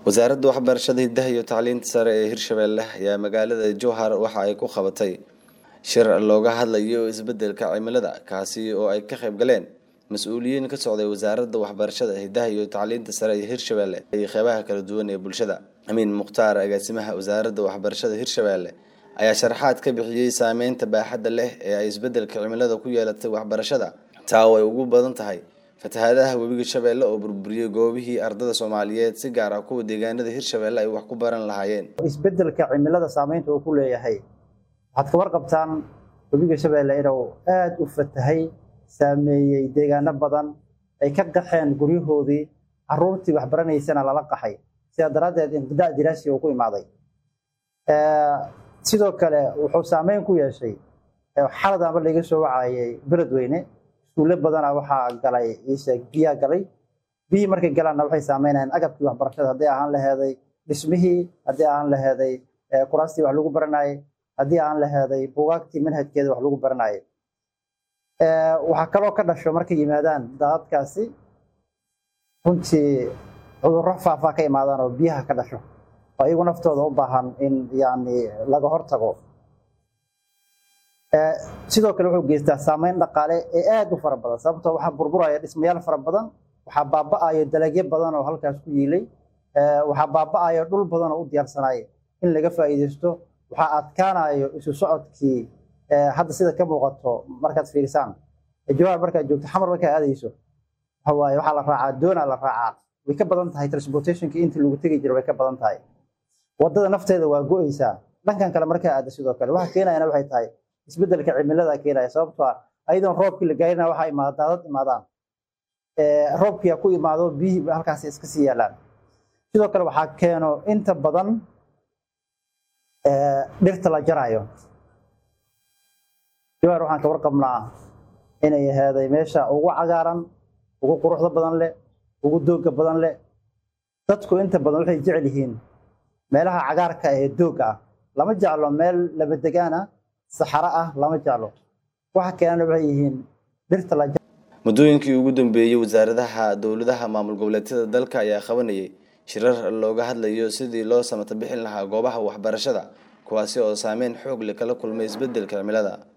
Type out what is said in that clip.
wasaaradda waxbarashada hidaha iyo tacliinta sare ee hirshabelle ayaa magaalada jowhar waxa ay ku qabatay shir looga hadlayo isbedelka cimilada kaasi oo ay ka qayb galeen mas-uuliyiin ka socday wasaaradda waxbarashada hidaha iyo tacliinta sare ee hirshabelle iyo qeybaha kala duwan ee bulshada amiin mukhtaar agaasimaha wasaaradda waxbarashada hirshabelle ayaa sharaxaad ka bixiyey saameynta baaxadda leh ee ay isbedelka cimilada ku yeelatay waxbarashada taa oo ay ugu badan tahay fatahaadaha webiga shabeelle oo burburiyey goobihii ardada soomaaliyeed si gaar ah kuwa deegaanada hirshabelle ay wax ku baran lahaayeen isbedelka cimilada saameynta uu ku leeyahay waxaad ka warqabtaan webiga shabeelle inuu aada u fatahay saameeyey deegaano badan ay ka qaxeen guryahoodii caruurtii waxbaranaysana lala qaxay sidaa daraaddeed inqidaa diraasi uu ku imaaday sidoo kale wuxuu saameyn ku yeeshay xalad aba laga soo wacayay beledweyne iskuulle badana waxaa galay biyaa galay biyihii markay galaanna waxay saameynayaan agabkii waxbarashada hadday ahaan laheeday dhismihii haddii ahaan laheeday kuraastii wax lagu baranayay haddii aan laheeday bugaagtii manhajkeeda wax lagu baranayay waxaa kaloo ka dhasho markay yimaadaan daadadkaasi runtii cudurro faafaa ka imaadaan oo biyaha ka dhasho oo iyagu naftooda u baahan in yani laga hortago sidoo kale wuxuu geystaa saameyn dhaqaale ee aada u fara badan sababtoo waxaa burburaya dhismayaal fara badan waxaa baaba-ayo dalagyo badan oo halkaas ku yiilay waxaa baaba-ayo dhul badan oo u diyaarsanaya in laga faa'iideysto waxaa adkaanayo isu socodkii hadda sida ka muuqato markaad fiirisaan jawaar markaad joogto xamar markaad aadayso waxawaaye waxaa la raacaa doonaa la raacaa way ka badan tahay transportationka intii lagu tegi jira way ka badan tahay wadada nafteeda waa go-eysaa dhankan kale markaa aada sidoo kale waxa keenayana waxay tahay isbedelka cimilada keenaya sababtoo ah ayadoon roobkii la gaarina waxaa imaada daadad imaadaan roobkia ku imaado biyihii halkaasi iska sii yaalaan sidoo kale waxaa keeno inta badan dhirta la jaraayo jawaar waxaan ka warqabnaa inay aheeday meesha ugu cagaaran ugu quruxda badan leh ugu dooga badan leh dadku inta badan waxay jecel yihiin meelaha cagaarka ee dooga ah lama jeclo meel labadegaan ah saxaro ah lama jeclo waxa keenana waxay yihiin dhirta la muddooyinkii ugu dambeeyey wasaaradaha dowladaha maamul goboleedyada dalka ayaa qabanayay shirar looga hadlayo sidii loo samata bixin lahaa goobaha waxbarashada kuwaasi oo saameyn xoog leh kala kulmay isbedelka cimilada